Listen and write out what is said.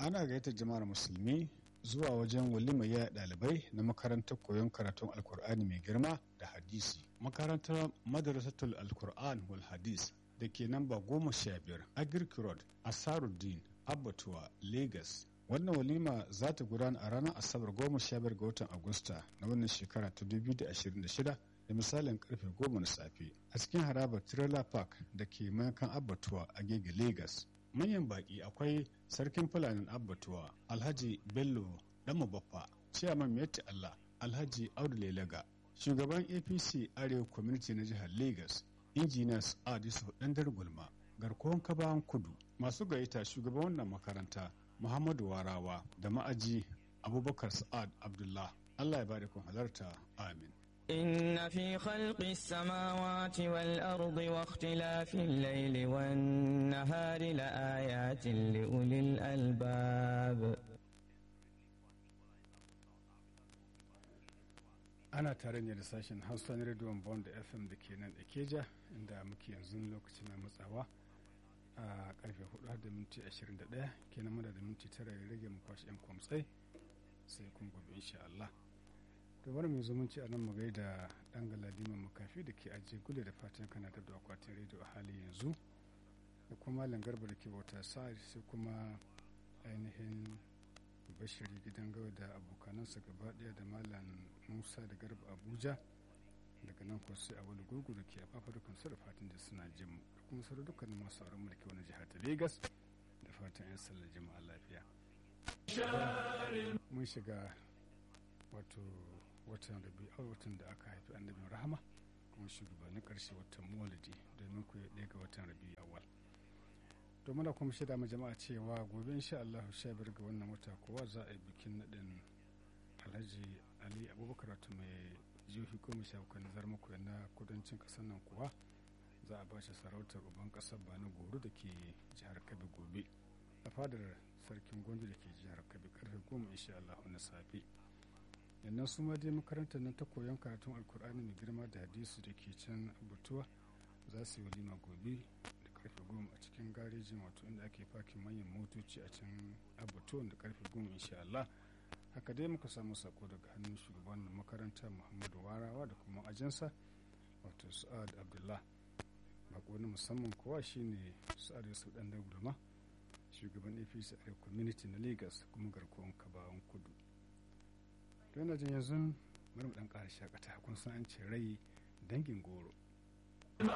ana gayyatar jama'ar musulmi zuwa wajen walimar yaya ɗalibai na makarantar koyon karatun alkur'ani mai girma da hadisi makarantar madrasatul alkur'an wal hadis da ke namba goma sha biyar agric road asaruddin abbatuwa lagos wannan walima za ta gudana a ranar asabar goma sha biyar ga watan agusta na wannan shekara ta 2026 da misalin karfe goma na safe a cikin harabar trailer park da ke mayakan abbatuwa a gege lagos manyan baki akwai sarkin fulanin abbatuwa alhaji bello dama baffa ciyaman miyatti allah alhaji audu lelaga shugaban apc arewa community na jihar lagos engineers adisu dandar gulma garkuwan kabawan kudu masu gayyata shugaban wannan makaranta muhammadu warawa da ma'aji abubakar sa'ad abdullah allah ya bada kun halarta amin إن في خلق السماوات والأرض واختلاف الليل والنهار لآيات لأولي الألباب ana tare ne da sashen hausa na rediyon bond fm da ke nan ikeja inda muke yanzu lokaci na matsawa a karfe 4 da minti 21 kenan muna da minti tara ya rage mu kwashe yan kwamtsai sai kun gobe insha Allah da wani mai zumunci a nan mu gaida dan galadiman makafi da ke ajiye gule da fatan kana da akwatin rediyo a hali yanzu da kuma langarba da ke bauta sa sai kuma ainihin bashiri gidan gawa da abokanansa gaba daya da malam musa da garba abuja daga nan kuwa sai a wani gurgu da ke a fafa dukkan su da fatan da suna jin mu da kuma sauran dukkanin masu sauran mulki wani jihar ta lagos da fatan yan sallar jama'a lafiya mun shiga wato watan rabi a watan da aka haifi annabin rahama kuma shugabannin karshe watan muwalidi domin ku ɗaya ga watan rabi awal to muna kuma shaida ma jama'a cewa gobe insha Allah sha biyar ga wannan wata kowa za a yi bikin naɗin alhaji ali abubakar wato mai jihohi goma sha bakwai nazar muku na kudancin ƙasar nan kuwa za a bashi sarautar uban ƙasar bani goro da ke jihar kabi gobe a fadar sarkin gwandu da ke jihar kabi karfe goma insha Allah na safe yannan su ma dai makarantar nan ta koyon karatun alkur'ani mai girma da hadisi da ke can abutuwa za su yi walima gobe da karfe goma a cikin garejin wato inda ake fakin manyan motoci a can abutuwa da karfe goma insha Allah haka dai muka samu sako daga hannun shugaban makaranta muhammadu warawa da kuma ajansa wato sa'ad abdullah bako na musamman kowa shine sa'ad yusuf dan gulma shugaban apc a community na lagos kuma garkuwan kabawan kudu don jin yanzu bari mu dan ƙara shakata kun san an ce rai dangin goro